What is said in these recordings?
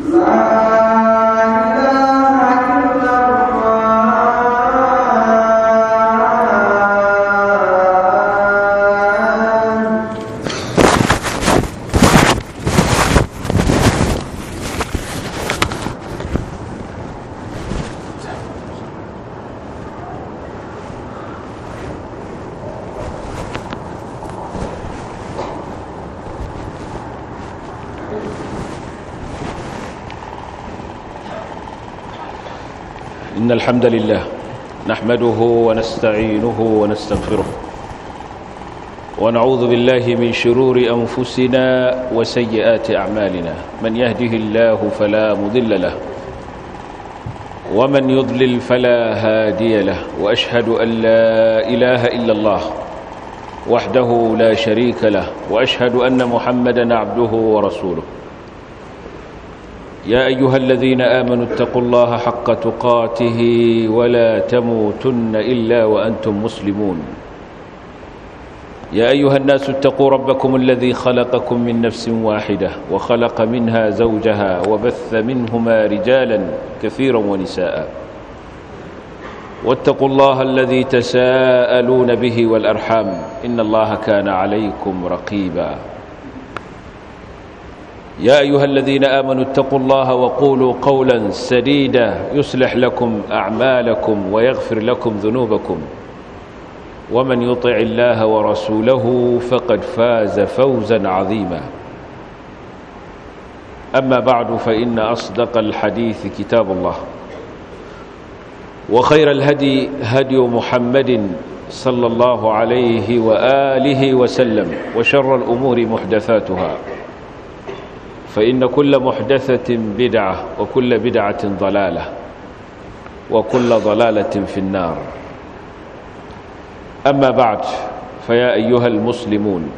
إن الحمد لله نحمده ونستعينه ونستغفره ونعوذ بالله من شرور أنفسنا وسيئات أعمالنا من يهده الله فلا مضل له ومن يضلل فلا هادي له وأشهد أن لا إله إلا الله وحده لا شريك له وأشهد أن محمدا عبده ورسوله يا أيها الذين آمنوا اتقوا الله حق تقاته ولا تموتن إلا وأنتم مسلمون يا أيها الناس اتقوا ربكم الذي خلقكم من نفس واحدة وخلق منها زوجها وبث منهما رجالا كثيرا ونساء واتقوا الله الذي تساءلون به والأرحام إن الله كان عليكم رقيبا يا أيها الذين آمنوا اتقوا الله وقولوا قولا سديدا يصلح لكم أعمالكم ويغفر لكم ذنوبكم ومن يطع الله ورسوله فقد فاز فوزا عظيما أما بعد فإن أصدق الحديث كتاب الله وخير الهدي هدي محمد صلى الله عليه وآله وسلم وشر الأمور محدثاتها فإن كل محدثة بدعة وكل بدعة ضلالة وكل ضلالة في النار أما بعد فيا أيها المسلمون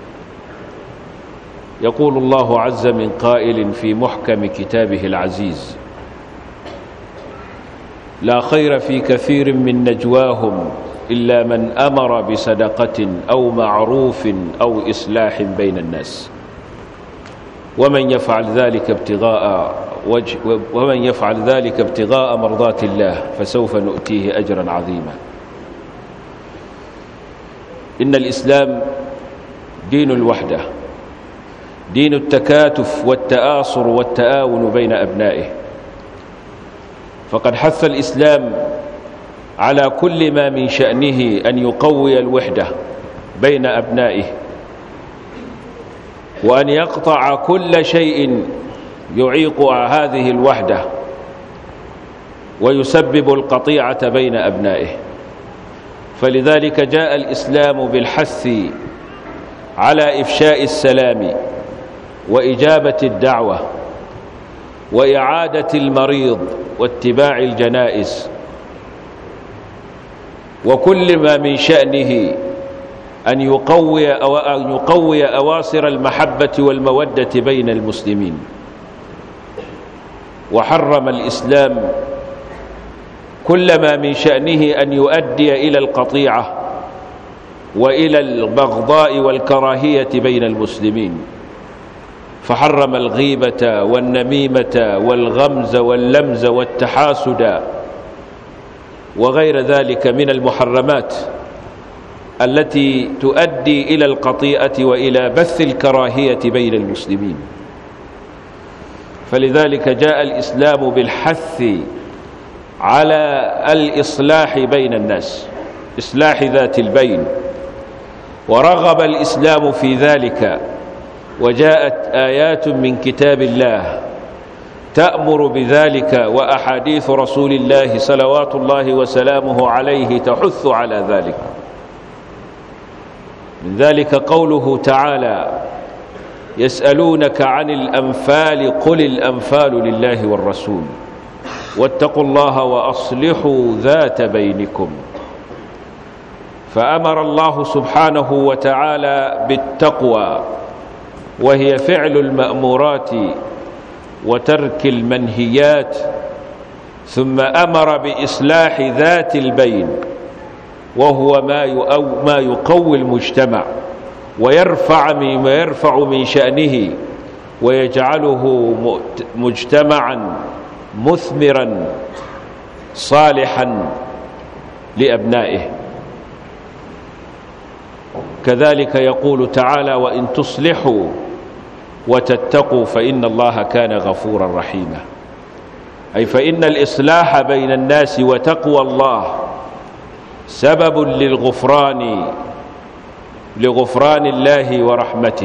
يقول الله عز من قائل في محكم كتابه العزيز لا خير في كثير من نجواهم إلا من أمر بصدقة أو معروف أو إصلاح بين الناس ومن يفعل ذلك ابتغاء وجه ومن يفعل ذلك ابتغاء مرضات الله فسوف نؤتيه أجرا عظيما إن الإسلام دين الوحدة دين التكاتف والتآصر والتآون بين أبنائه فقد حث الإسلام على كل ما من شأنه أن يقوي الوحدة بين أبنائه وأن يقطع كل شيء يعيق هذه الوحدة ويسبب القطيعة بين أبنائه فلذلك جاء الإسلام بالحث على إفشاء السلام وإجابة الدعوة وإعادة المريض واتباع الجنائز وكل ما من شأنه أن يقوي, أو أن يقوي أواصر المحبة والمودة بين المسلمين وحرم الإسلام كل ما من شأنه أن يؤدي إلى القطيعة وإلى البغضاء والكراهية بين المسلمين فحرم الغيبة والنميمة والغمز واللمز والتحاسد وغير ذلك من المحرمات التي تؤدي إلى القطيئة وإلى بث الكراهية بين المسلمين فلذلك جاء الإسلام بالحث على الإصلاح بين الناس إصلاح ذات البين ورغب الإسلام في ذلك وجاءت آيات من كتاب الله تأمر بذلك وأحاديث رسول الله صلوات الله وسلامه عليه تحث على ذلك من ذلك قوله تعالى يسألونك عن الأنفال قل الأنفال لله والرسول واتقوا الله وأصلحوا ذات بينكم فأمر الله سبحانه وتعالى بالتقوى وهي فعل المأمورات وترك المنهيات ثم أمر بإصلاح ذات البين وهو ما ما يقوي المجتمع ويرفع من ويرفع من شأنه ويجعله مجتمعا مثمرا صالحا لأبنائه كذلك يقول تعالى وإن تصلحوا وتتقوا فإن الله كان غفورا رحيما أي فإن الإصلاح بين الناس وتقوى الله سبب للغفران لغفران الله ورحمته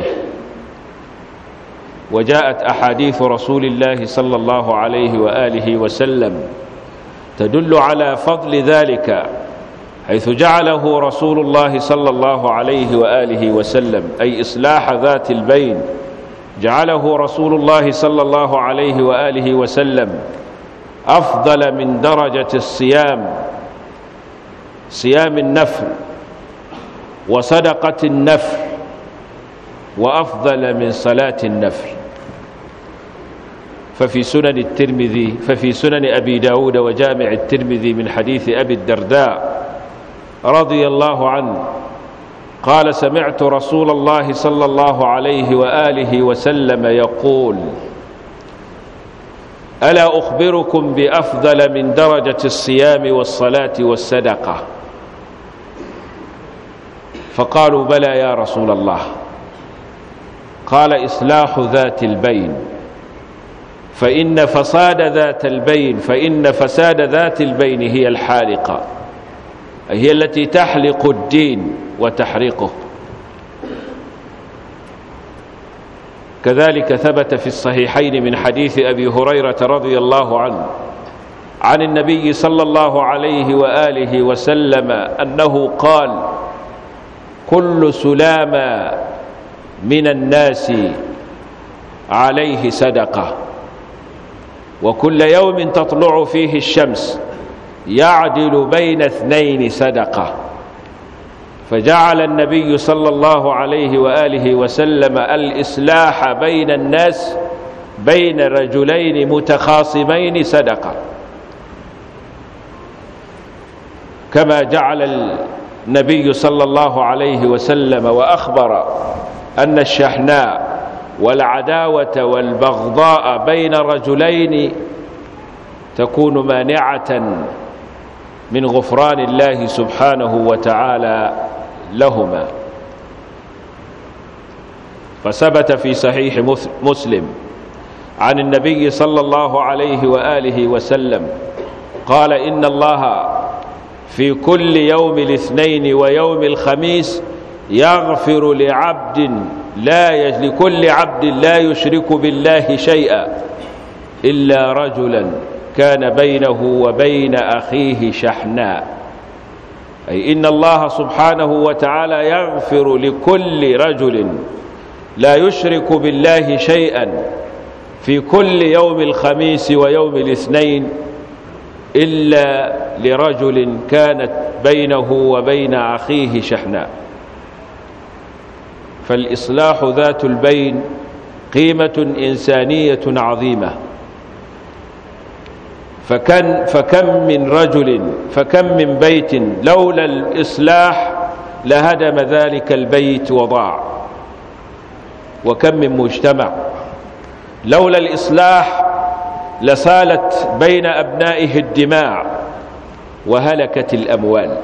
وجاءت أحاديث رسول الله صلى الله عليه وآله وسلم تدل على فضل ذلك حيث جعله رسول الله صلى الله عليه وآله وسلم أي إصلاح ذات البين جعله رسول الله صلى الله عليه وآله وسلم أفضل من درجة الصيام صيام النفل وصدقة النفل وأفضل من صلاة النفل ففي سنن الترمذي ففي سنن أبي داود وجامع الترمذي من حديث أبي الدرداء رضي الله عنه قال سمعت رسول الله صلى الله عليه وآله وسلم يقول ألا أخبركم بأفضل من درجة الصيام والصلاة والصدقة فقالوا بلى يا رسول الله قال إصلاح ذات البين فإن فساد ذات البين فإن فساد ذات البين هي الحالقة هي التي تحلق الدين وتحرقه كذلك ثبت في الصحيحين من حديث أبي هريرة رضي الله عنه عن النبي صلى الله عليه وآله وسلم أنه قال كل سلام من الناس عليه صدقة وكل يوم تطلع فيه الشمس يعدل بين اثنين صدقة فجعل النبي صلى الله عليه وآله وسلم الإصلاح بين الناس بين رجلين متخاصمين صدقة كما جعل النبي صلى الله عليه وسلم وأخبر أن الشحناء والعداوة والبغضاء بين رجلين تكون مانعة من غفران الله سبحانه وتعالى لهما فثبت في صحيح مسلم عن النبي صلى الله عليه وآله وسلم قال إن الله في كل يوم الاثنين ويوم الخميس يغفر لعبد لا لكل عبد لا يشرك بالله شيئا إلا رجلا كان بينه وبين أخيه شحناء أي إن الله سبحانه وتعالى يغفر لكل رجل لا يشرك بالله شيئا في كل يوم الخميس ويوم الاثنين إلا لرجل كانت بينه وبين أخيه شحناء فالإصلاح ذات البين قيمة إنسانية عظيمة فكم, فكم من رجل فكم من بيت لولا الإصلاح لهدم ذلك البيت وضاع وكم من مجتمع لولا الإصلاح لسالت بين أبنائه الدماء وهلكت الأموال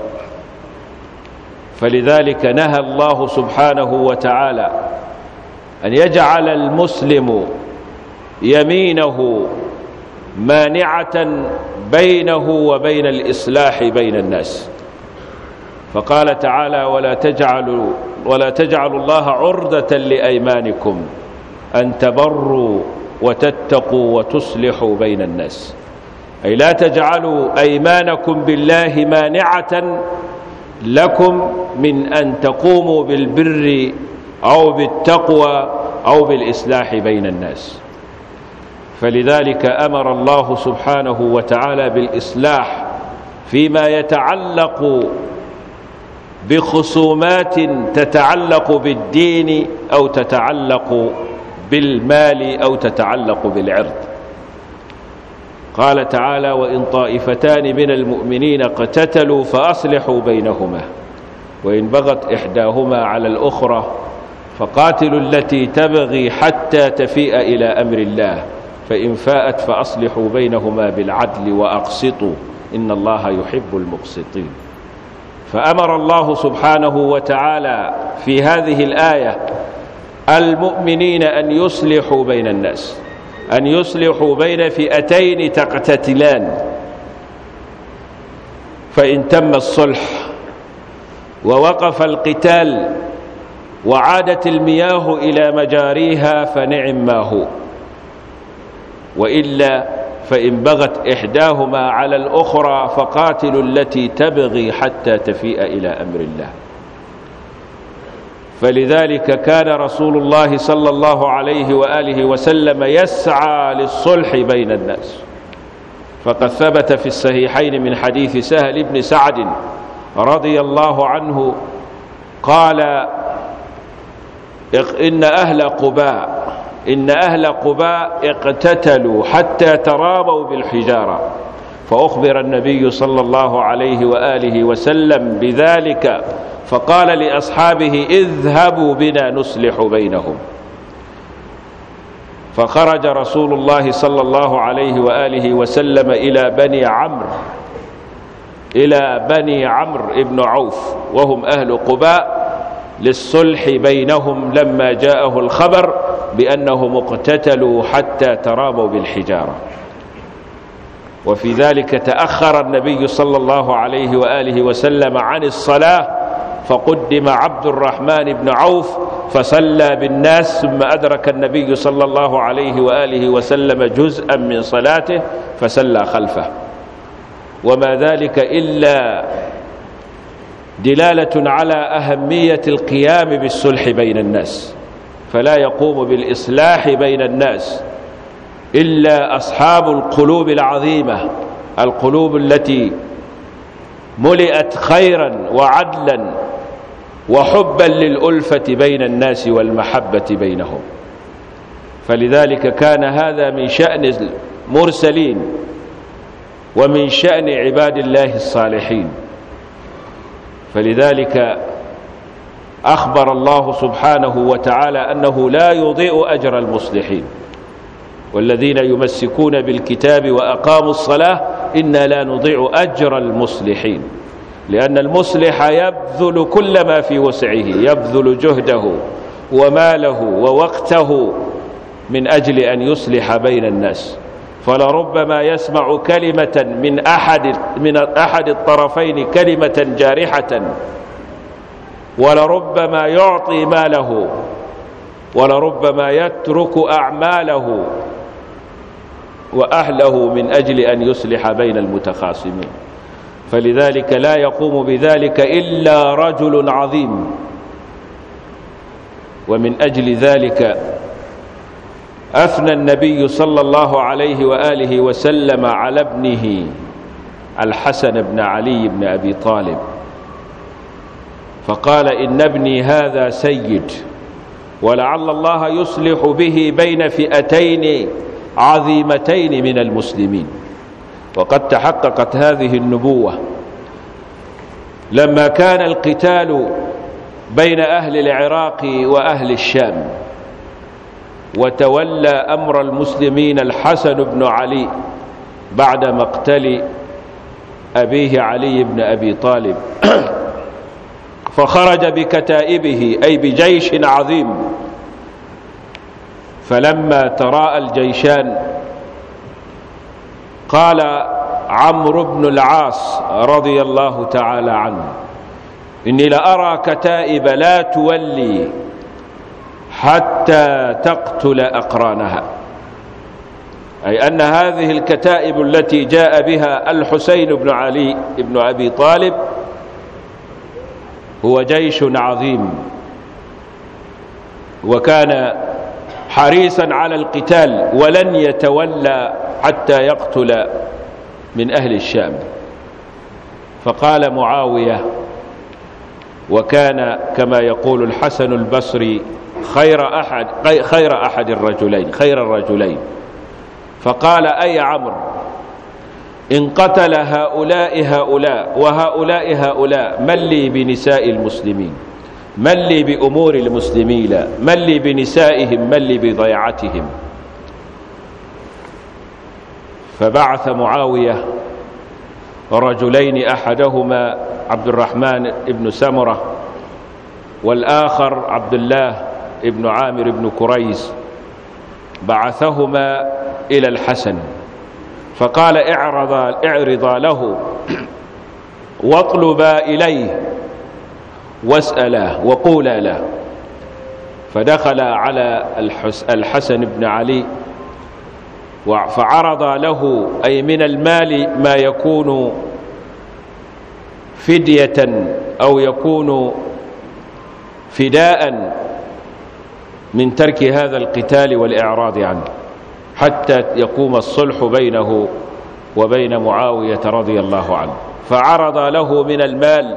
فلذلك نهى الله سبحانه وتعالى أن يجعل المسلم يمينه مانعة بينه وبين الإصلاح بين الناس فقال تعالى ولا تجعلوا ولا تجعلوا الله عرضة لأيمانكم أن تبروا وتتقوا وتصلحوا بين الناس أي لا تجعلوا أيمانكم بالله مانعة لكم من أن تقوموا بالبر أو بالتقوى أو بالإصلاح بين الناس فلذلك أمر الله سبحانه وتعالى بالإصلاح فيما يتعلق بخصومات تتعلق بالدين أو تتعلق بالمال أو تتعلق بالعرض قال تعالى وإن طائفتان من المؤمنين اقتتلوا فأصلحوا بينهما وإن بغت إحداهما على الأخرى فقاتلوا التي تبغي حتى تفيء إلى أمر الله فإن فاءت فأصلحوا بينهما بالعدل وأقسطوا إن الله يحب المقسطين فأمر الله سبحانه وتعالى في هذه الآية المؤمنين أن يصلحوا بين الناس أن يصلحوا بين فئتين تقتتلان فإن تم الصلح ووقف القتال وعادت المياه إلى مجاريها فنعم ما هو وإلا فإن بغت إحداهما على الأخرى فقاتلوا التي تبغي حتى تفيء إلى أمر الله فلذلك كان رسول الله صلى الله عليه وآله وسلم يسعى للصلح بين الناس فقد ثبت في الصحيحين من حديث سهل بن سعد رضي الله عنه قال إن أهل قباء إن أهل قباء اقتتلوا حتى ترابوا بالحجارة فأخبر النبي صلى الله عليه وآله وسلم بذلك فقال لأصحابه اذهبوا بنا نصلح بينهم فخرج رسول الله صلى الله عليه وآله وسلم إلى بني عمرو إلى بني عمرو بن عوف وهم أهل قباء للصلح بينهم لما جاءه الخبر بأنهم اقتتلوا حتى ترابوا بالحجارة وفي ذلك تأخر النبي صلى الله عليه وآله وسلم عن الصلاة فقدم عبد الرحمن بن عوف فصلى بالناس ثم أدرك النبي صلى الله عليه وآله وسلم جزءا من صلاته فسلى خلفه وما ذلك إلا دلالة على أهمية القيام بالصلح بين الناس فلا يقوم بالإصلاح بين الناس إلا أصحاب القلوب العظيمة القلوب التي ملئت خيرا وعدلا وحبا للألفة بين الناس والمحبة بينهم فلذلك كان هذا من شأن المرسلين ومن شأن عباد الله الصالحين فلذلك أخبر الله سبحانه وتعالى أنه لا يضيء أجر المصلحين والذين يمسكون بالكتاب وأقاموا الصلاة إنا لا نضيع أجر المصلحين لأن المصلح يبذل كل ما في وسعه يبذل جهده وماله ووقته من أجل أن يصلح بين الناس فلربما يسمع كلمة من أحد من أحد الطرفين كلمة جارحة ولربما يعطي ماله ولربما يترك أعماله وأهله من أجل أن يصلح بين المتخاصمين فلذلك لا يقوم بذلك إلا رجل عظيم ومن أجل ذلك أثنى النبي صلى الله عليه وآله وسلم على ابنه الحسن بن علي بن أبي طالب فقال إن ابني هذا سيد ولعل الله يصلح به بين فئتين عظيمتين من المسلمين وقد تحققت هذه النبوة لما كان القتال بين أهل العراق وأهل الشام وتولى أمر المسلمين الحسن بن علي بعد مقتل أبيه علي بن أبي طالب فخرج بكتائبه أي بجيش عظيم فلما تراءى الجيشان قال عمرو بن العاص رضي الله تعالى عنه إني لأرى كتائب لا تولي حتى تقتل أقرانها أي أن هذه الكتائب التي جاء بها الحسين بن علي بن أبي طالب هو جيش عظيم وكان حريصا على القتال ولن يتولى حتى يقتل من أهل الشام فقال معاوية وكان كما يقول الحسن البصري خير أحد خير أحد الرجلين خير الرجلين فقال أي عمرو إن قتل هؤلاء هؤلاء وهؤلاء هؤلاء من لي بنساء المسلمين من لي بأمور المسلمين من لي بنسائهم من لي بضيعتهم فبعث معاوية رجلين أحدهما عبد الرحمن بن سمرة والآخر عبد الله بن عامر بن كريز بعثهما إلى الحسن فقال اعرضا, اعرضا له واطلبا إليه واسألا وقولا له فدخل على الحسن بن علي فعرض له أي من المال ما يكون فدية أو يكون فداء من ترك هذا القتال والإعراض عنه حتى يقوم الصلح بينه وبين معاوية رضي الله عنه فعرض له من المال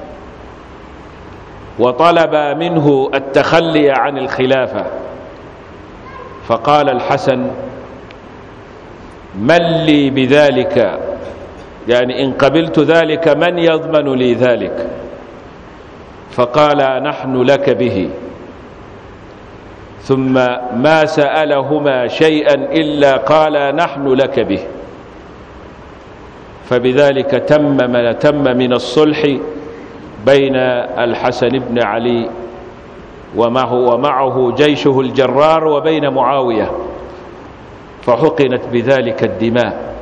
وطلب منه التخلي عن الخلافة فقال الحسن من لي بذلك يعني إن قبلت ذلك من يضمن لي ذلك فقال نحن لك به ثم ما سألهما شيئا إلا قال نحن لك به فبذلك تم تم من الصلح بين الحسن بن علي ومعه, ومعه جيشه الجرار وبين معاوية فحقنت بذلك الدماء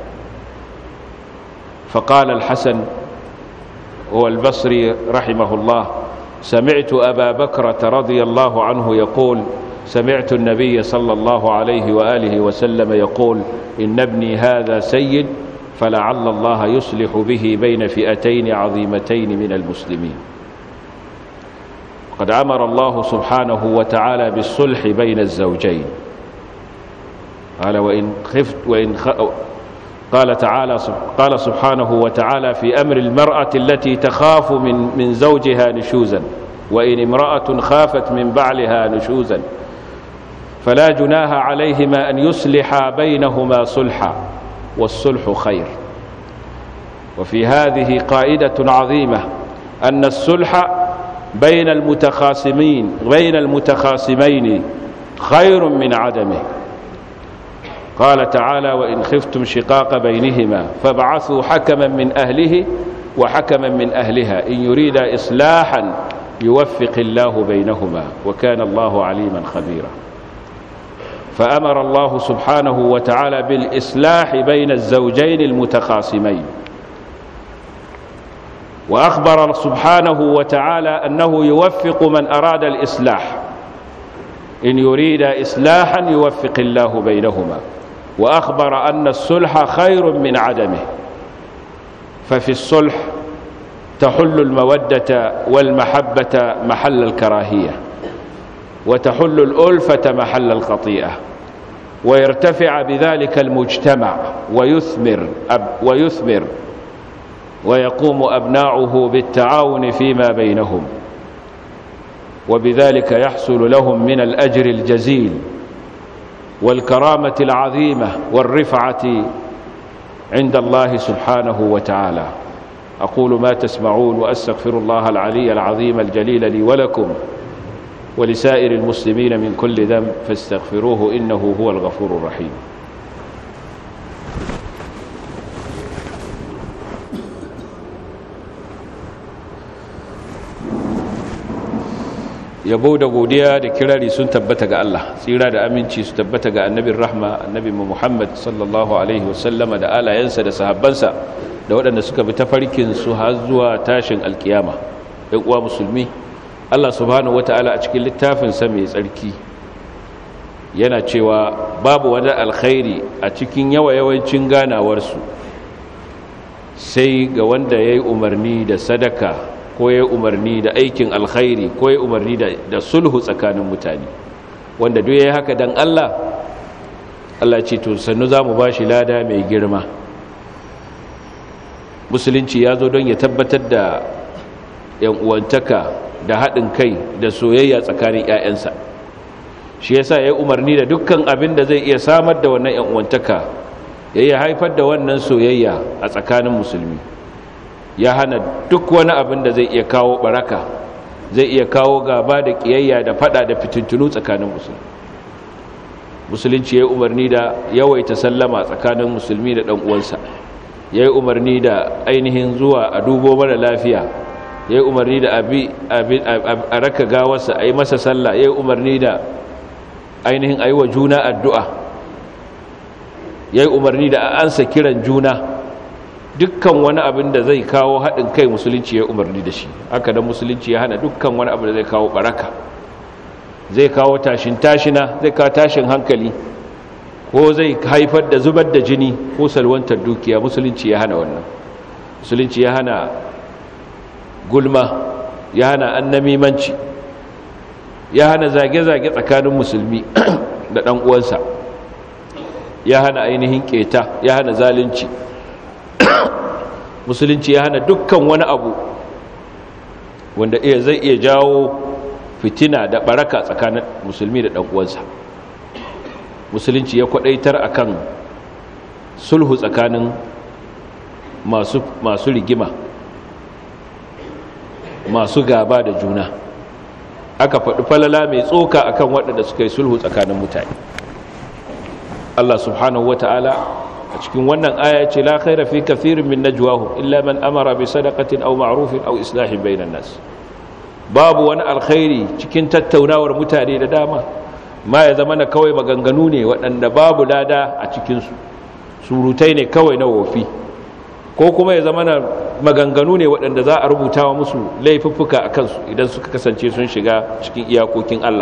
فقال الحسن هو البصري رحمه الله سمعت أبا بكرة رضي الله عنه يقول سمعت النبي صلى الله عليه وآله وسلم يقول إن ابني هذا سيد فلعل الله يصلح به بين فئتين عظيمتين من المسلمين قد أمر الله سبحانه وتعالى بالصلح بين الزوجين قال وإن خفت وإن خ... قال تعالى قال سبحانه وتعالى في أمر المرأة التي تخاف من من زوجها نشوزا وإن امرأة خافت من بعلها نشوزا فلا جناها عليهما أن يصلحا بينهما صلحا والصلح خير وفي هذه قائدة عظيمة أن الصلح بين المتخاصمين بين المتخاصمين خير من عدمه قال تعالى وإن خفتم شقاق بينهما فابعثوا حكما من أهله وحكما من أهلها إن يريد إصلاحا يوفق الله بينهما وكان الله عليما خبيرا فأمر الله سبحانه وتعالى بالإصلاح بين الزوجين المتخاصمين وأخبر سبحانه وتعالى أنه يوفق من أراد الإصلاح إن يريد إصلاحا يوفق الله بينهما وأخبر أن الصلح خير من عدمه ففي الصلح تحل المودة والمحبة محل الكراهية وتحل الألفة محل الخطيئة ويرتفع بذلك المجتمع ويثمر أب ويثمر ويقوم أبناؤه بالتعاون فيما بينهم وبذلك يحصل لهم من الأجر الجزيل والكرامة العظيمة والرفعة عند الله سبحانه وتعالى أقول ما تسمعون وأستغفر الله العلي العظيم الجليل لي ولكم ولسائر المسلمين من كل ذنب فاستغفروه إنه هو الغفور الرحيم yabo da godiya da kirari sun tabbata ga Allah tsira da aminci su tabbata ga annabin rahma annabi Muhammad sallallahu alaihi wasallama da alayensa da sahabbansa da waɗanda suka bi tafarkin su har zuwa tashin alkiyama ɗan uwa musulmi Allah subhanahu wata'ala a cikin littafin sa mai tsarki yana cewa babu wani alkhairi a cikin yawa yawancin ganawarsu sai ga wanda ya yi umarni da sadaka ko ya umarni da aikin alkhairi ko ya umarni da sulhu tsakanin mutane wanda duk ya yi haka don Allah Allah ce to sannu za mu ba shi lada mai girma musulunci ya zo don ya tabbatar da yan uwantaka da haɗin kai da soyayya tsakanin 'ya'yansa shi yasa ya yi umarni da dukkan abin da zai iya samar da wannan yan uwantaka ya yi haifar da wannan soyayya a tsakanin musulmi ya hana duk wani abin da zai iya kawo baraka zai iya kawo gaba da kiyayya da fada da fitintunu tsakanin musulmi musulunci ya yi umarni da yawaita sallama tsakanin musulmi da ɗan uwansa ya yi umarni da ainihin zuwa a dubo mara lafiya ya yi umarni da a raka gawarsa a yi masa sallah ya yi umarni da ainihin a yi wa juna addu'a ya yi umarni da a ansa kiran juna dukkan wani abin da zai kawo haɗin kai musulunci ya umarni da shi haka da musulunci ya hana dukkan wani abin da zai kawo baraka zai kawo tashin tashina zai kawo tashin hankali ko zai haifar da zubar da jini ko salwantar dukiya musulunci ya hana wannan musulunci ya hana gulma ya hana annamimanci ya hana zage-zage tsakanin musulmi da ɗan uwansa ya hana ainihin keta ya hana zalunci musulunci ya hana dukkan wani abu wanda iya zai iya jawo fitina da baraka tsakanin musulmi da uwansa musulunci ya kwadaitar akan sulhu tsakanin masu, masu rigima masu gaba da juna aka faɗi falala mai tsoka akan waɗanda suka yi sulhu tsakanin mutane Allah subhanahu wa ta'ala a cikin wannan aya ce la khaira fi kathirin min najwahum illa man amara bi sadaqatin aw ma'rufin aw islahin bainan nas babu wani alkhairi cikin tattaunawar mutane da dama ma ya zama na kawai maganganu ne waɗanda babu lada a cikin su surutai ne kawai na wofi ko kuma ya zama na maganganu ne waɗanda za a rubuta wa musu laifuffuka a kansu idan suka kasance sun shiga cikin iyakokin Allah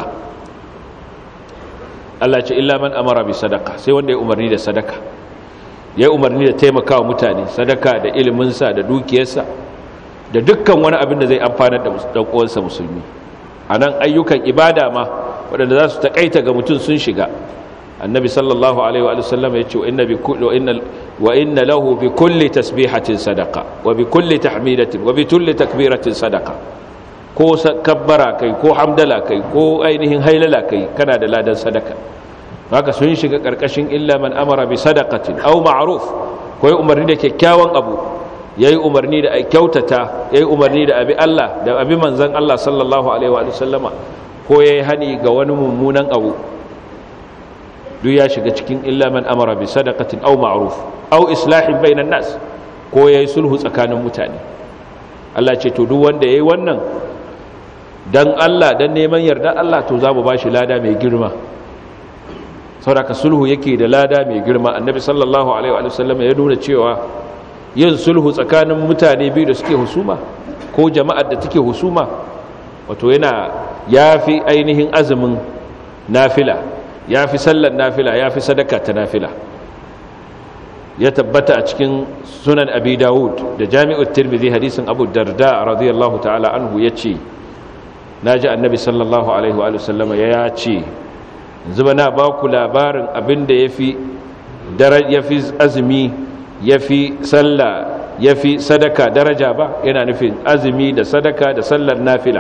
Allah ce illa man amara bi sadaka sai wanda ya umarni da sadaka ya umarni da taimakawa mutane sadaka da iliminsa da dukiyarsa da dukkan wani abin da zai amfanar da ɗan'uwansa musulmi a nan ayyukan ibada ma waɗanda za su taƙaita ga mutum sun shiga annabi sallallahu alaihi wa sallam ya ce wa inna lahu bi kulli tasbihatin sadaka wa bi kulli tahmidatin wa bi kulli takbiratin sadaka ko kabbara kai ko hamdala kai ko ainihin hailala kai kana da ladan sadaka haka sun shiga karkashin illa man amara bi sadaqatin aw ma'ruf ko yi umarni da kyakkyawan abu yayi umarni da kyautata yayi umarni da abi Allah da abi manzon Allah sallallahu alaihi wa sallama ko yayi hani ga wani mummunan abu duk ya shiga cikin illa man amara bi sadaqatin aw ma'ruf aw islahin bainan nas ko yayi sulhu tsakanin mutane Allah ce to duk wanda yayi wannan dan Allah dan neman yarda Allah to za mu bashi lada mai girma saboda sulhu yake da lada mai girma annabi sallallahu alaihi wa sallam ya nuna cewa yin sulhu tsakanin mutane biyu da suke husuma ko jama'ar da take husuma wato yana yafi ainihin azumin nafila yafi sallar nafila yafi sadaka ta nafila ya tabbata a cikin sunan abi dawud da jami'ut tirmidhi hadisin abu darda radiyallahu ta'ala anhu yace naji annabi sallallahu alaihi wa sallama ya ce zuba na ba ku labarin abinda yafi yafi azumi yafi sallah yafi sadaka daraja ba yana nufin azumi da sadaka da sallar nafila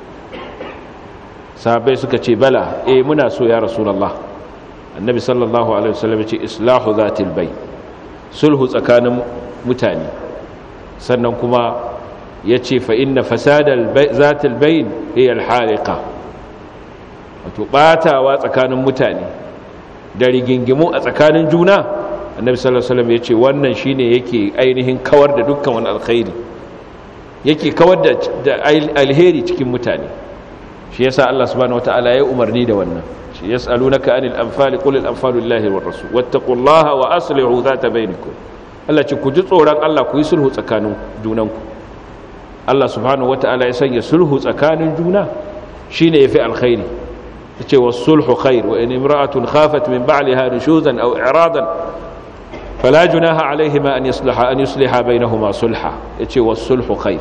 sahabbai suka ce bala eh muna so ya rasulullah annabi sallallahu alaihi wasallam ce islahu zatil bay sulhu tsakanin mutane sannan kuma yace fa inna fasadal zatil bayn hiya al haliqa wato batawa tsakanin mutane da rigingimu a tsakanin juna annabi sallallahu alaihi wasallam yace wannan shine yake ainihin kawar da dukkan wani alkhairi yake kawar da alheri cikin mutane shi yasa Allah subhanahu wataala ya umarni da wannan shi yasalunaka anil anfali qul al anfalu lillahi war rasul wattaqullaha wa aslihu dhata bainakum Allah ce ku ji tsoron Allah ku yi sulhu tsakanin junanku Allah subhanahu wataala ya sanya sulhu tsakanin juna shine yafi alkhairi yace was sulhu khair wa in imra'atun khafat min ba'liha nushuzan aw i'radan fala junaha alayhima an yuslaha an yusliha bainahuma sulha yace was sulhu khair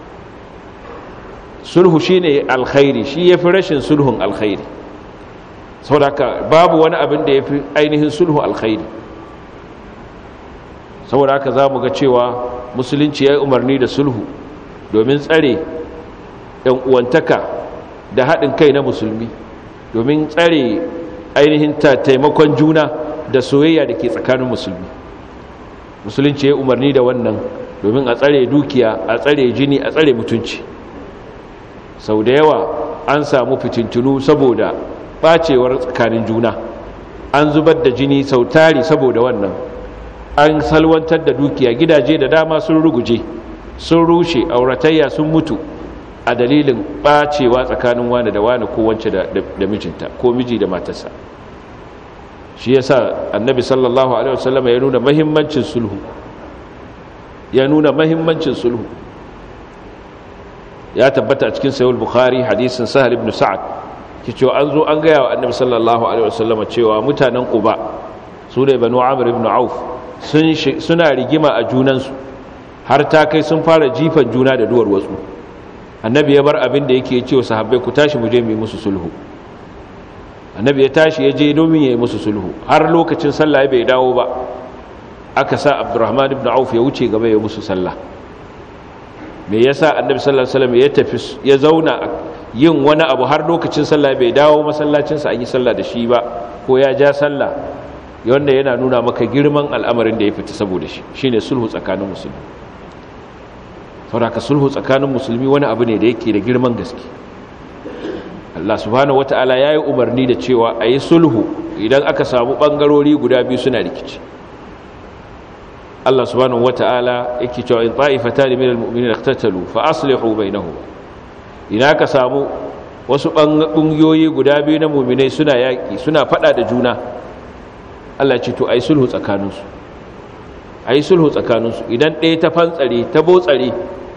sulhu shine alkhairi shi yafi rashin sulhun alkhairi saboda babu wani abin da yafi ainihin sulhu alkhairi saboda haka zamu ga cewa musulunci ya umarni da sulhu domin tsare yan uwantaka da haɗin kai na musulmi domin tsare ainihin taimakon juna da soyayya da ke tsakanin musulmi musulunci ya umarni da wannan domin a tsare dukiya a tsare jini a tsare mutunci sau da yawa an samu fitintunu saboda bacewar tsakanin juna an zubar da jini sau tari saboda wannan an salwantar da dukiya gidaje da dama sun ruguje sun rushe auratayya sun mutu a dalilin bacewa tsakanin wani da wani ko wance da mijinta ko miji da matarsa shi yasa annabi sallallahu alaihi wasallam ya nuna mahimmancin sulhu ya nuna mahimmancin sulhu ya tabbata a cikin sayul bukhari hadisin sahal ibn sa'ad ke cewa an zo an gaya wa annabi sallallahu alaihi wasallam cewa mutanen quba su ne banu amr ibn auf suna rigima a junansu har ta kai sun fara jifan juna da duwar watsu annabi ya bar abin da yake cewa sahabbai ku tashi mu je mu yi musu sulhu annabi ya tashi ya je domin ya yi musu sulhu har lokacin sallah bai dawo ba aka sa abdurrahman ibn auf ya wuce gaba ya musu sallah me yasa annabi sallallahu alaihi wasallam ya tafi ya zauna yin wani abu har lokacin sallah bai dawo masallacin sa an yi sallah da shi ba ko ya ja sallah wanda yana nuna maka girman al'amarin da ya fita saboda shi shine sulhu tsakanin musulmi saboda sulhu tsakanin musulmi wani abu ne da yake da girman gaske Allah subhanahu wata'ala yayi umarni da cewa ayi sulhu idan aka samu bangarori guda biyu suna rikici Allah subhanahu wata'ala yake cewa in ta'ifatan min almu'minina iqtatalu fa aslihu bainahum idan aka samu wasu bangiyoyi guda biyu na mu'minai suna yaki suna fada da juna Allah ce to ayi sulhu tsakaninsu ayi sulhu tsakaninsu idan ɗaya ta fantsare ta botsare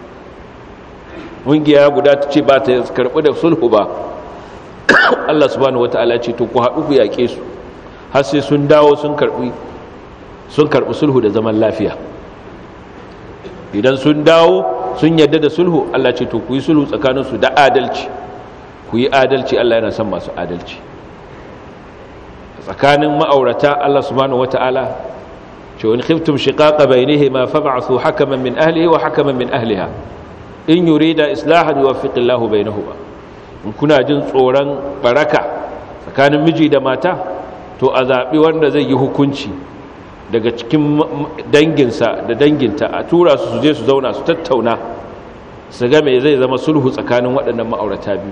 mungiya guda ta ce ba ta karɓi da sulhu ba Allah subhanahu wata'ala ce to ku haɗu ku yaƙe su har sai sun dawo sun karɓi sun karɓi sulhu da zaman lafiya idan sun dawo sun yadda da sulhu Allah ce to ku yi sulhu tsakaninsu da adalci ku yi adalci Allah yana son masu adalci tsakanin ma'aurata Allah subhanahu wata'ala ce wani khiftum shiqaqa bainihima fab'athu hakaman min ahlihi wa hakaman min ahliha in yurida islahan yuwaffiqillahu bainahuma in kuna jin tsoron baraka tsakanin miji da mata to a zaɓi wanda zai yi hukunci daga cikin danginsa da danginta a tura su su je su zauna su tattauna su ga me zai zama sulhu tsakanin waɗannan ma'aurata biyu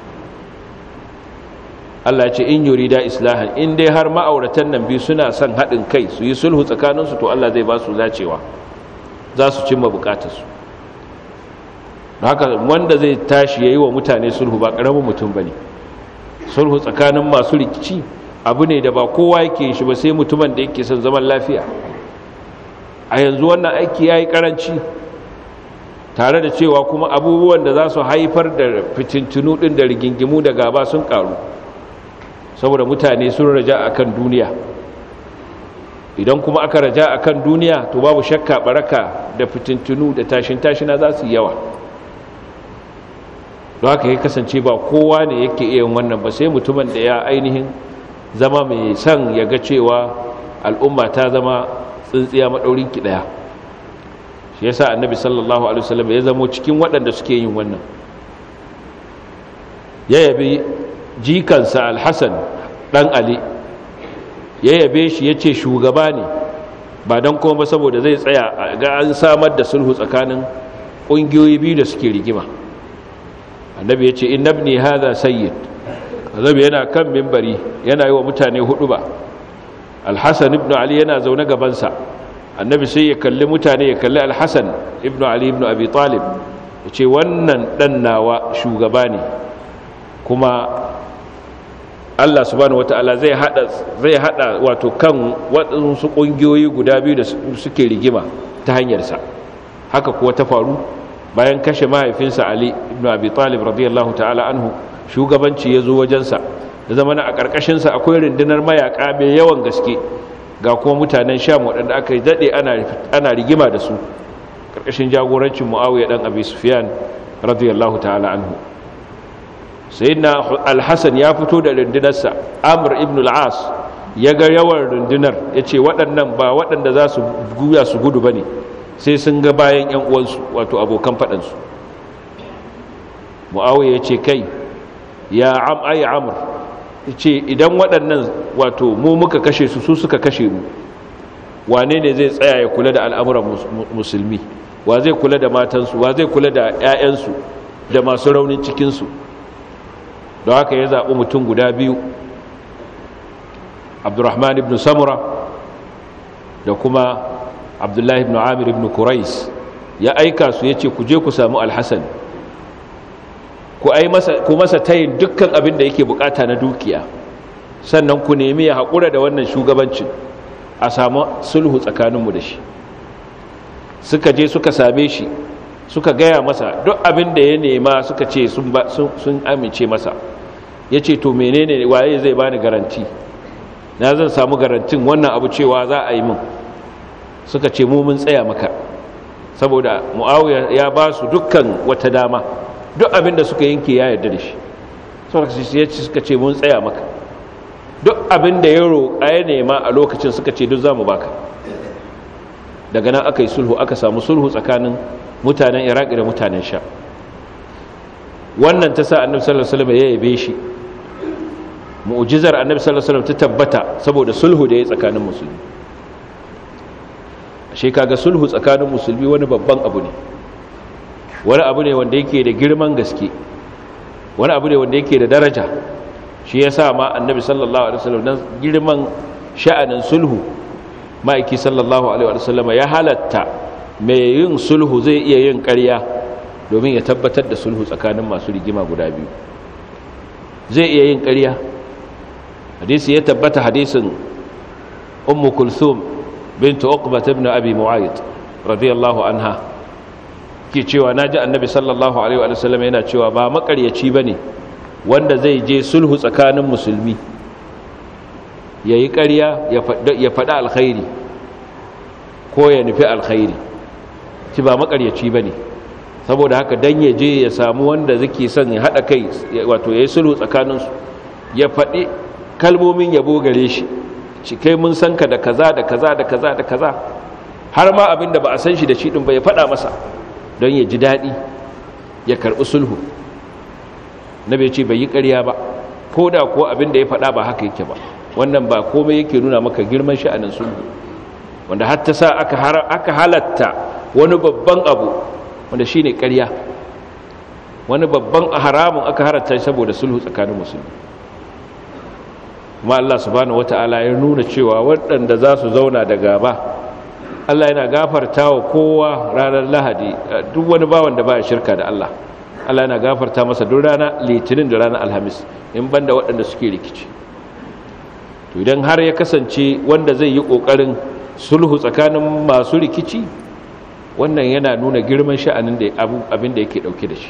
Allah ce in yurida islahan in dai har ma'auratan nan biyu suna son haɗin kai su yi sulhu tsakaninsu to Allah zai ba su zacewa za su cimma bukatarsu haka wanda zai tashi ya yi wa mutane sulhu ba ƙaramin mutum ba ne sulhu tsakanin masu rikici abu ne da ba kowa yake shi ba sai mutumin da yake son zaman lafiya a yanzu wannan aiki ya yi ƙaranci tare da cewa kuma abubuwan da za su haifar da fitintunu ɗin da rigingimu da gaba sun ƙaru saboda mutane sun raja a kan duniya idan kuma aka raja a kan duniya to babu shakka baraka da fitintunu da tashin-tashina za su yi yawa don haka ya kasance ba kowa ne yake iya wannan ba sai mutumin da ya ainihin zama mai son ya ga cewa al'umma ta zama tsintsiya maɗaurin ki ɗaya shi yasa annabi sallallahu alaihi wasallam ya zamo cikin waɗanda suke yin wannan ya yabi jikansa alhassan ɗan ali ya yabe shi ya ce shugaba ne ba don kuma ba saboda zai tsaya ga an samar da sulhu tsakanin ƙungiyoyi biyu da suke rigima annabi ya ce in nabni haza sayyid annabi yana kan mimbari yana yi wa mutane hudu ba alhassan ibn ali yana zaune gabansa annabi sai ya kalli mutane ya kalli alhassan ibn ali ibn abi talib ya ce wannan ɗan nawa shugaba ne kuma Allah subhanahu wata'ala zai hada zai hada wato kan waɗansu ƙungiyoyi guda biyu da suke rigima ta hanyarsa haka kuwa ta faru bayan kashe mahaifinsa Ali ibn Abi Talib radiyallahu ta'ala anhu shugabanci ya zo wajensa da zama a ƙarƙashinsa akwai rundunar mayaƙa mai yawan gaske ga kuma mutanen Sham waɗanda aka daɗe ana rigima da su ƙarƙashin jagorancin Muawiya dan Abi Sufyan radiyallahu ta'ala anhu sayyidina al-hasan ya fito da rundunarsa amr ibn al-as ya ga yawan rundunar ya ce waɗannan ba waɗanda za su guya su gudu ba ne sai sun ga bayan 'yan uwansu wato abokan faɗansu mu'awiyya ya ce kai ya am ay amr ya ce idan waɗannan wato mu muka kashe su su suka kashe mu wane ne zai tsaya ya kula da al'amuran musulmi wa zai kula da matansu wa zai kula da 'ya'yansu da masu raunin cikinsu don haka ya zaɓi mutum guda biyu abdurrahman ibn samura da kuma abdullahi ibn amir ibn kurais ya aika su ya ce ku je ku samu alhassan ku masa tayin dukkan abin da yake bukata na dukiya sannan ku nemi ya haƙura da wannan shugabancin a samu sulhu tsakaninmu da shi suka je suka same shi suka gaya masa duk abin da ya nema suka ce sun amince masa ya ce to menene waye zai bani garanti na zan samu garantin wannan abu cewa za a yi min suka ce mu mun tsaya maka saboda mu'awiya ya ba su dukkan wata dama duk abin da suka yanke ya yarda da shi suka ce mun tsaya maka duk abin da ya roƙa ya nema a lokacin suka ce duk za mu baka daga nan aka yi sulhu aka samu sulhu tsakanin mutanen iraq da mutanen sha wannan ta sa annabi sallallahu alaihi wasallam ya yabe shi mu'jizar annabi sallallahu alaihi wasallam ta tabbata saboda sulhu da ya tsakanin musulmi ashe kaga sulhu tsakanin musulmi wani babban abu ne wani abu ne wanda yake da girman gaske wani abu ne wanda yake da daraja shi yasa ma annabi sallallahu alaihi wasallam dan girman sha'anin sulhu ma'aiki sallallahu alaihi wasallam ya halatta mai yin sulhu zai iya yin ƙarya domin ya tabbatar da sulhu tsakanin masu rigima guda biyu zai iya yin ƙarya hadisi ya tabbata hadisin ummu kulthum bint uqbah ibn abi mu'ayyid radiyallahu anha ke cewa naji annabi sallallahu alaihi wasallam yana cewa ba makaryaci bane wanda zai je sulhu tsakanin musulmi ya yi ƙarya ya faɗi alkhairi ko ya nufi alkhairi ci ba makaryaci ba ne saboda haka don ya je ya samu wanda zake son ya haɗa kai wato ya yi sulhu tsakaninsu ya faɗi kalmomin yabo gare shi ci kai mun san ka da kaza da kaza da kaza da kaza har ma abin da ba a san shi da shi ɗin ba ya faɗa masa don ya ji daɗi ya karɓi sulhu na bai ce bai yi ƙarya ba ko da ko abin da ya faɗa ba haka yake ba wannan ba komai yake nuna maka girman sha'anin sulhu wanda har ta sa aka halatta wani babban abu wanda shine ƙarya wani babban haramun aka halatta saboda sulhu tsakanin musulmi kuma Allah subhanahu wata'ala ya nuna cewa waɗanda za su zauna da gaba Allah yana gafarta wa kowa ranar lahadi duk wani bawan da ba shirka da Allah Allah yana gafarta masa duk rana litinin da ranar alhamis in banda waɗanda suke rikici to idan har ya kasance wanda zai yi ƙoƙarin sulhu tsakanin masu rikici wannan yana nuna girman sha'anin da abin da yake ɗauke da shi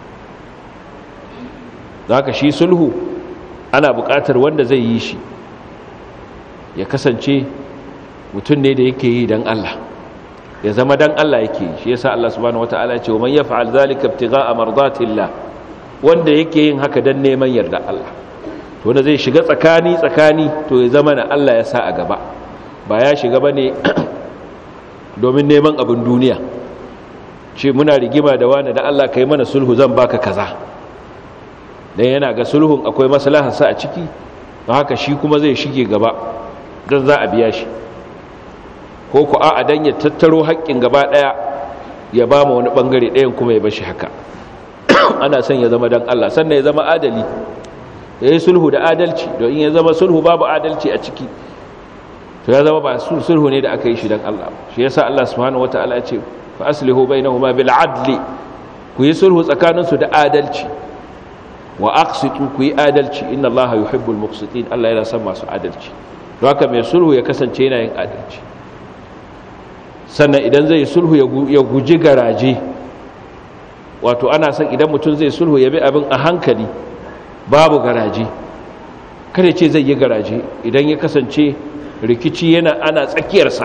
za ka shi sulhu ana buƙatar wanda zai yi shi ya kasance mutum ne da yake yi don Allah ya zama dan Allah yake shi yasa Allah subhanahu wataala ya ce man yaf'al zalika ibtigha'a mardatillah wanda yake yin haka dan neman yarda Allah to wanda zai shiga tsakani tsakani to ya zama na Allah ya sa a gaba ba ya shiga bane domin neman abin duniya ce muna rigima da wani da Allah kai mana sulhu zan baka kaza dan yana ga sulhun akwai maslahar sa a ciki don haka shi kuma zai shige gaba dan za a biya shi ko ku a'a dan ya tattaro haƙƙin gaba ɗaya ya ba mu wani ɓangare ɗayan kuma ya bashi haka ana son ya zama dan Allah sannan ya zama adali ya yi sulhu da adalci don in ya zama sulhu babu adalci a ciki to ya zama ba sulhu ne da aka yi shi dan Allah shi yasa Allah subhanahu wataala ya ce fa aslihu bainahuma bil adli ku yi sulhu tsakaninsu da adalci wa aqsitu ku yi adalci inna Allah yuhibbul muqsitin Allah yana son masu adalci don haka mai sulhu ya kasance yana yin adalci sannan idan zai sulhu ya guji garaje wato ana son idan mutum zai sulhu ya bi abin a hankali babu garaje kada ce zai yi garaje idan ya kasance rikici yana ana tsakiyarsa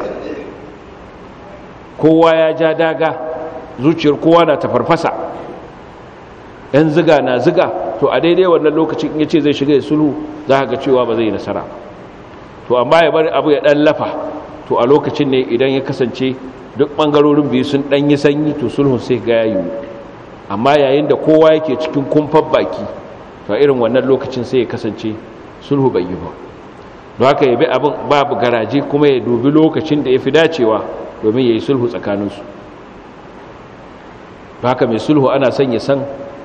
kowa ya ja daga zuciyar kowa na tafarfasa yan ziga na ziga to a daidai wannan lokacin in ya ce zai shiga ya sulhu za ga cewa ba zai nasara to amma ya bari abu ya ɗan lafa to a lokacin ne idan ya kasance duk ɓangarorin biyu sun ɗanyi sanyi to sulhun sai ga yayi amma yayin da kowa yake cikin kumfar baki to a irin wannan lokacin sai ya kasance sulhu bai yi ba don haka ya bi abin babu garaje kuma ya dubi lokacin da ya fi dacewa domin ya yi sulhu tsakaninsu don haka mai sulhu ana son ya san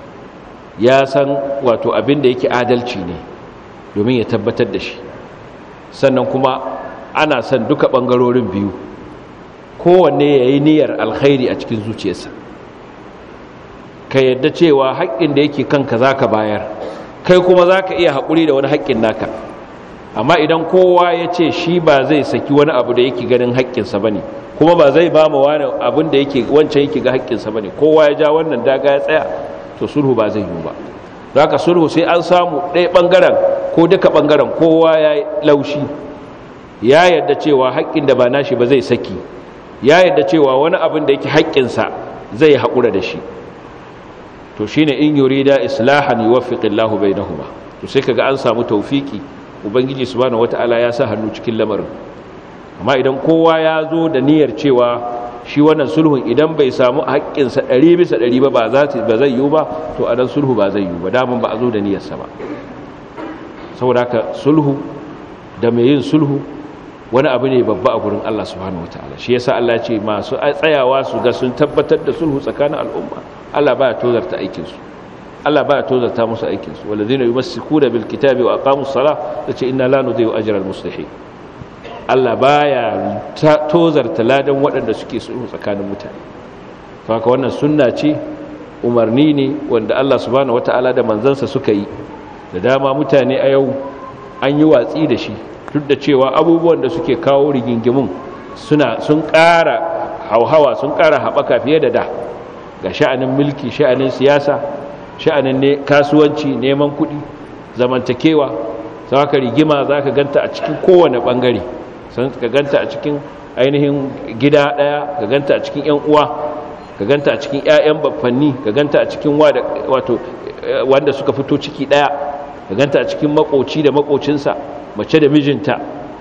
ya san wato abin da yake adalci ne domin ya tabbatar da shi sannan kuma ana son duka ɓangarorin biyu kowanne ya yi niyyar alkhairi a cikin zuciyarsa ka yadda cewa haƙƙin da yake kanka za ka bayar kai kuma za ka iya haƙuri da wani haƙƙin naka amma idan kowa ya ce shi ba zai saki wani abu da yake ganin haƙƙinsa ba ne kuma ba zai ba mu wani abin da yake wancan yake ga haƙƙinsa ba ne kowa ya ja wannan daga ya tsaya to sulhu ba zai yiwu ba za ka sulhu sai an samu ɗaya ɓangaren ko duka ɓangaren kowa ya laushi ya yadda cewa haƙƙin da ba nashi ba zai saki ya yadda cewa wani abin da yake haƙƙinsa zai haƙura da shi to shine in yurida islahan yuwaffiqillahu bainahuma to sai kaga an samu tawfiki ubangiji subhanahu wataala ya sa hannu cikin lamarin amma idan kowa ya zo da niyyar cewa shi wannan sulhun idan bai samu haƙƙinsa ɗari bisa ɗari ba ba zai yiwu ba to a nan sulhu ba zai yiwu ba daman ba a zo da niyyarsa ba saboda haka sulhu da mai yin sulhu wani abu ne babba a gurin Allah subhanahu wataala shi yasa Allah ce masu tsayawa su ga sun tabbatar da sulhu tsakanin al'umma Allah baya tozarta aikin su Allah baya tozarta musu aikin su walladheena yumassikuna bil kitabi wa aqamus salah tace inna la nudhi'u ajra al muslihin Allah baya tozarta ladan waɗanda suke sulhu tsakanin mutane to haka wannan sunna ce umarni ne wanda Allah subhanahu wataala da manzansa suka yi da dama mutane a yau an yi watsi da shi duk da cewa abubuwan da suke kawo rigingimun suna sun ƙara hauhawa sun ƙara haɓaka fiye da da ga sha'anin mulki sha'anin siyasa sha'anin ne kasuwanci neman kuɗi zamantakewa za ka rigima za ka ganta a cikin kowane ɓangare sun ka ganta a cikin ainihin gida ɗaya ka ganta a cikin 'yan uwa ka ganta a cikin 'ya'yan baffanni ka ganta a cikin wato wanda suka fito ciki ɗaya ka ganta a cikin makoci da makocinsa mace da mijinta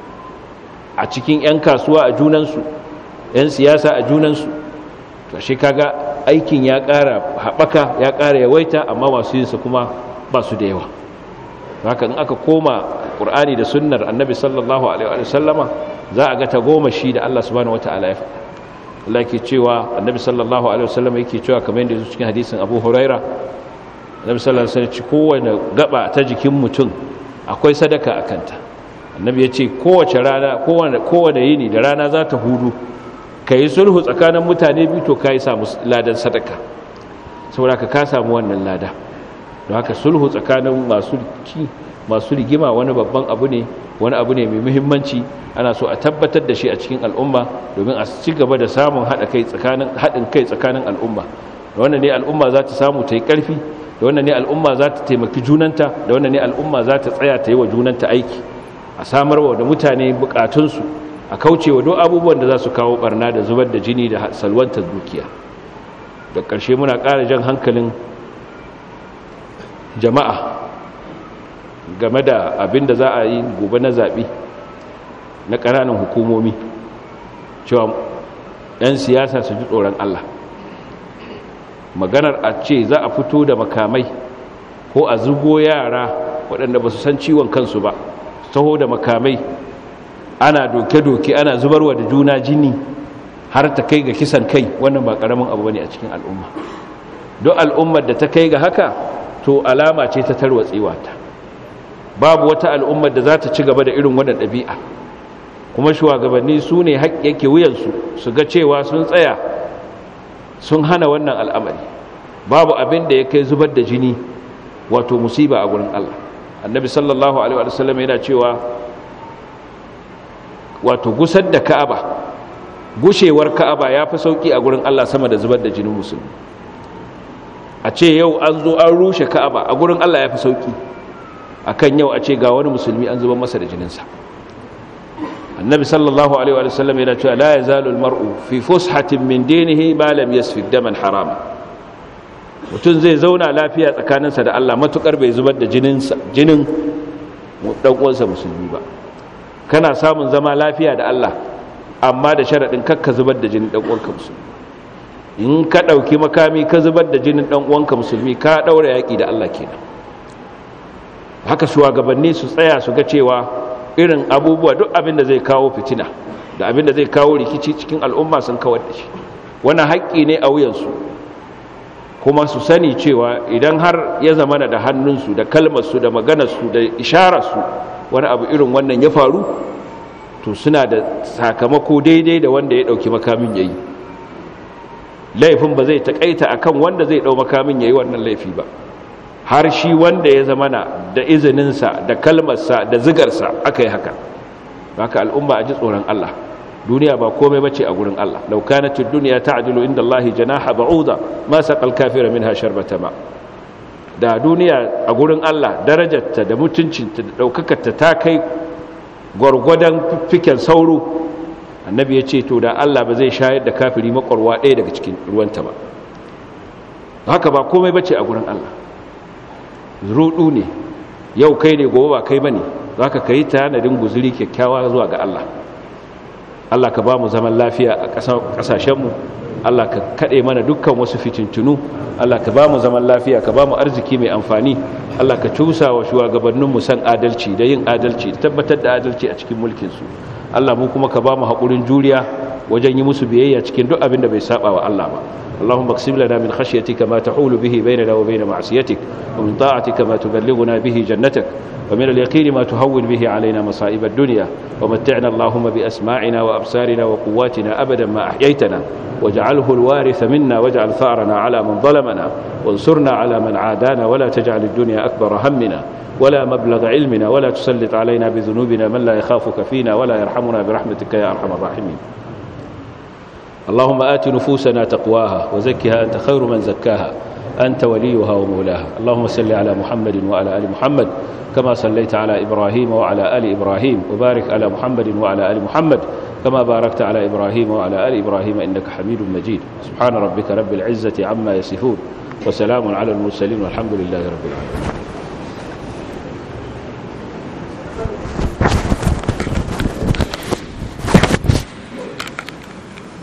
a cikin 'yan kasuwa a junansu 'yan siyasa a junansu to shi kaga aikin ya ƙara haɓaka ya ƙara yawaita amma masu yinsa kuma ba su da yawa haka in aka koma ƙur'ani da sunnar annabi sallallahu alaihi wa sallama za a ga ta goma shi da Allah subhanahu wata'ala ya faɗa Allah ke cewa annabi sallallahu alaihi wa sallama yake cewa kamar yadda cikin hadisin Abu Huraira annabi sallallahu alaihi wa sallam kowane gaba ta jikin mutum akwai sadaka a kanta annabi ya ce kowace rana kowane yini da rana za ta hudu ka yi sulhu tsakanin mutane biyu to ka yi samu ladan sadaka saboda ka ka samu wannan lada don haka sulhu tsakanin masu ci masu rigima wani babban abu ne wani abu ne mai muhimmanci ana so a tabbatar da shi a cikin al'umma domin a ci gaba da samun haɗin kai tsakanin al'umma da wannan ne al'umma za ta samu ta yi ƙarfi da wannan ne al'umma za ta taimaki junanta da wannan ne al'umma za ta tsaya ta yi wa junanta aiki a samarwa da mutane bukatunsu a kauce wa duk abubuwan da za su kawo barna da zubar da jini da salwantar dukiya da ƙarshe muna ƙara jan hankalin jama'a game da abin da za a yi gobe na zaɓe na ƙananan hukumomi cewa 'yan siyasa su ji tsoron Allah maganar a ce za a fito da makamai ko a zugo yara waɗanda ba su san ciwon kansu ba taho da makamai ana doke-doke ana zubarwa da juna jini har ta kai ga kisan kai wannan ba ƙaramin abu bane a cikin al'umma don al'ummar da ta kai ga haka to alama ce ta tarwatsewa ta babu wata al'ummar da za ta ci gaba da irin wannan ɗabi'a kuma shugabanni su ne yake wuyansu su ga cewa sun tsaya sun hana wannan al'amari babu abin da ya kai zubar da jini wato musiba a gurin Allah annabi sallallahu alaihi wa sallam yana cewa wato gusar da ka'aba gushewar ka'aba ya fi sauki a gurin Allah sama da zubar da jinin musulmi a ce yau an zo an rushe ka'aba a gurin Allah ya fi sauki akan yau a ce ga wani musulmi an zubar masa da jininsa annabi sallallahu alaihi wa sallam yana cewa la yazalu almar'u fi fushatin min dinihi ma lam yasfi daman harama mutum zai zauna lafiya tsakaninsa da Allah matukar bai zubar da jinin jinin dan uwansa musulmi ba kana samun zama lafiya da Allah amma da sharadin kakka zubar da jinin dan uwanka musulmi in ka dauki makami ka zubar da jinin dan uwanka musulmi ka daura yaki da Allah kenan haka shugabanni su tsaya su ga cewa irin abubuwa duk abin da zai kawo fitina da abin da zai kawo rikici cikin al'umma sun kawar da shi wannan haƙƙi ne a wuyansu kuma su sani cewa idan har ya zama da hannunsu da kalmarsu da maganarsu da ishararsu wani abu irin wannan ya faru to suna da sakamako daidai da wanda ya ɗauki makamin ya yi laifin ba zai taƙaita akan wanda zai ɗau makamin ya yi wannan laifi ba har shi wanda ya zama da izininsa da kalmarsa da zigarsa aka yi haka haka al'umma a ji tsoron Allah duniya ba komai bace a gurin Allah law kanat ad-dunya ta'dilu inda Allah janaha ba'uda ma saqal kafira minha sharbata ma da duniya a gurin Allah darajarta da mutuncinta da daukakarta ta kai gwargwadon fiken sauro annabi ya ce to da Allah ba zai shayar da kafiri makwarwa ɗaya daga cikin ruwanta ba haka ba komai bace a gurin Allah rudu ne yau kai ne gobe ba kai bane zaka kai tanadin guzuri kyakkyawa zuwa ga Allah Allah ka ba mu zaman lafiya a ƙasashenmu Allah ka kaɗe mana dukkan wasu fitintunu Allah ka ba mu zaman lafiya ka ba mu arziki mai amfani Allah ka cusa wa shugabanninmu san adalci da yin adalci da tabbatar da adalci a cikin mulkinsu Allah mu kuma ka ba mu haƙurin juriya wajen yi musu biyayya cikin duk abin da bai saba wa Allah ba اللهم اقسم لنا من خشيتك ما تحول به بيننا وبين معصيتك ومن طاعتك ما تبلغنا به جنتك ومن اليقين ما تهون به علينا مصائب الدنيا ومتعنا اللهم بأسماعنا وأبصارنا وقواتنا أبدا ما أحييتنا واجعله الوارث منا واجعل ثارنا على من ظلمنا وانصرنا على من عادانا ولا تجعل الدنيا أكبر همنا ولا مبلغ علمنا ولا تسلط علينا بذنوبنا من لا يخافك فينا ولا يرحمنا برحمتك يا أرحم الراحمين اللهم آت نفوسنا تقواها وزكها أنت خير من زكاها أنت وليها ومولاها اللهم صل على محمد وعلى آل محمد كما صليت على إبراهيم وعلى آل إبراهيم وبارك على محمد وعلى آل محمد كما باركت على إبراهيم وعلى آل إبراهيم إنك حميد مجيد سبحان ربك رب العزة عما يصفون وسلام على المرسلين والحمد لله رب العالمين